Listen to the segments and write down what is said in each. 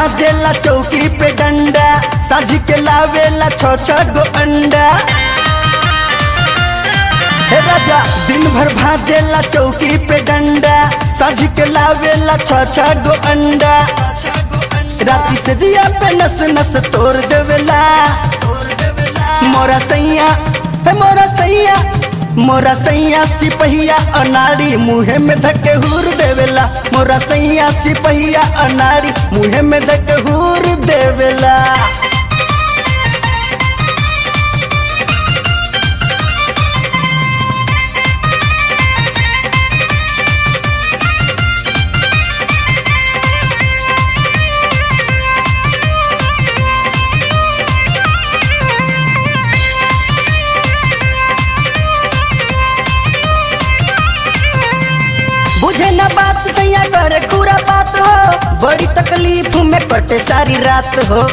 भाजेला चौकी पे डंडा साझ के लावेला छ छ गो अंडा हे राजा दिन भर भाजेला चौकी पे डंडा साझ के लावेला छ छ गो अंडा राती से जिया पे नस नस तोड़ देवेला मोरा सैया हे मोरा सैया मोरा सैया सिपहिया अनाड़ी मुहे में धके हूर देवेला मोरा सैया सिपहिया अनाड़ी मुहे में धके हूर देवेला बुझे न बात सैया करे पूरा बात हो बड़ी तकलीफ में कटे सारी रात हो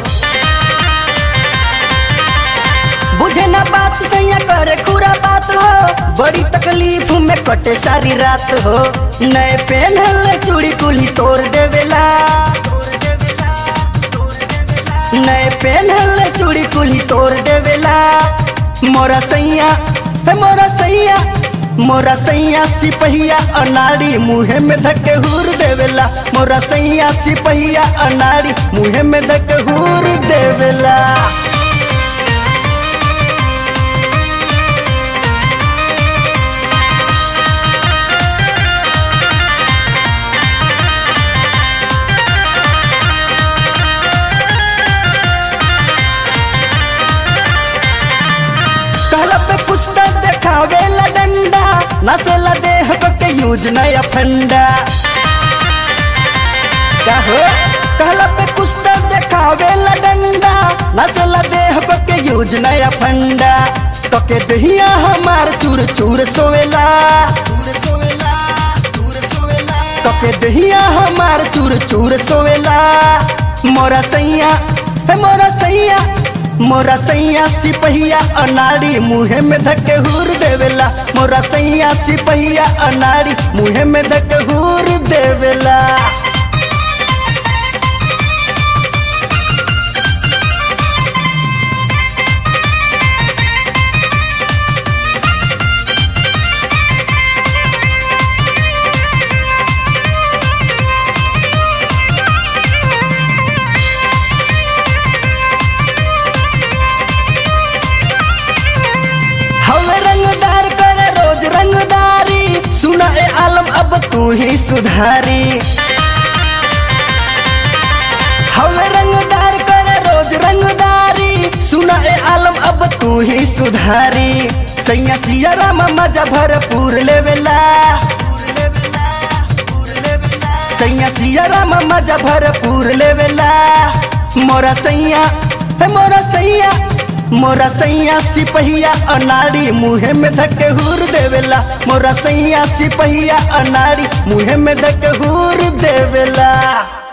बुझे न बात सैया करे पूरा बात हो बड़ी तकलीफ में कटे सारी रात हो नए पहनल चूड़ी कुली तोड़ देवेला नए पहनल चूड़ी कुली तोड़ देवेला मोरा सैया हे मोरा सैया मोरा सैया सिपहिया अनाड़ी मुहे में धके हूर देवेला मोरा सैया सिपहिया अनाड़ी मुहे में धके हूर देवेला कहला पे कुछ तो देखावेला डंडा नसेला देह को के यूज नया फंडा कहो कहला पे कुछ तो देखावेला डंडा नसेला देह को के यूज नया फंडा तो के दहिया हमार चूर चूर सोवेला तो के दहिया हमार चूर चूर सोवेला मोरा सैया हे मोरा सैया मोरा सैया सिपहिया अनाड़ी मुहे में धके हूर देवेला मोरा सैया सिपहिया अनाड़ी मुहे में धके हूर देवेला हवे रंगदार करे रोज रंगदारी सुना ए आलम अब तू ही सुधारी हवे रंगदार करे रोज रंगदारी सुना ए आलम अब तू ही सुधारी सैया सिया राम मजा भरपूर लेवेला सैया सिया राम मजा भरपूर लेवेला मोरा सैया हे मोरा सैया मोरा सैया सिपहिया अनाड़ी मुहे में धके हूर देवेला मोरा सैया सिपहिया अनाड़ी मुहे में धके हूर देवेला